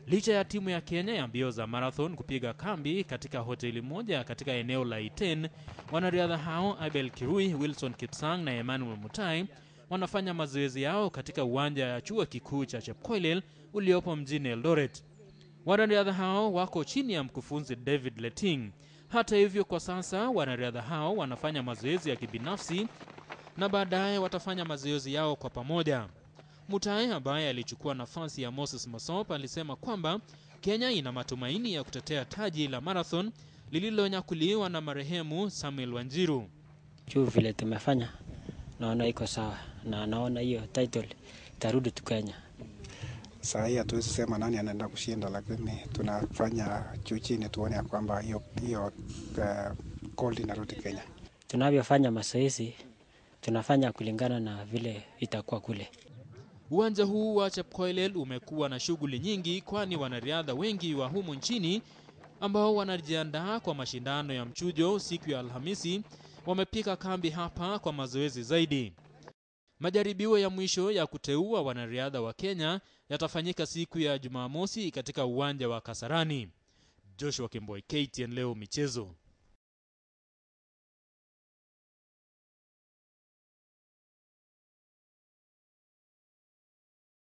Licha ya timu ya Kenya ya mbio za marathon kupiga kambi katika hoteli moja katika eneo la Iten, wanariadha hao Abel Kirui, Wilson Kipsang na Emmanuel Mutai wanafanya mazoezi yao katika uwanja ya chuo kikuu cha Chepkoilel uliopo mjini Eldoret. Wanariadha hao wako chini ya mkufunzi David Leting. Hata hivyo, kwa sasa wanariadha hao wanafanya mazoezi ya kibinafsi na baadaye watafanya mazoezi yao kwa pamoja. Mutai ambaye alichukua nafasi ya Moses Masop alisema kwamba Kenya ina matumaini ya kutetea taji la marathon lililonyakuliwa na marehemu Samuel Wanjiru. juu vile tumefanya, naona iko sawa na naona hiyo title itarudi tu Kenya. Saa hii hatuwezi sema nani anaenda kushinda, lakini tunafanya juu chini tuone ya kwamba hiyo hiyo uh, gold inarudi Kenya. Tunavyofanya mazoezi tunafanya kulingana na vile itakuwa kule. Uwanja huu wa Chepkoilel umekuwa na shughuli nyingi, kwani wanariadha wengi wa humu nchini ambao wanajiandaa kwa mashindano ya mchujo siku ya Alhamisi wamepika kambi hapa kwa mazoezi zaidi. Majaribio ya mwisho ya kuteua wanariadha wa Kenya yatafanyika siku ya Jumamosi katika uwanja wa Kasarani. Joshua Kimboi, KTN leo michezo.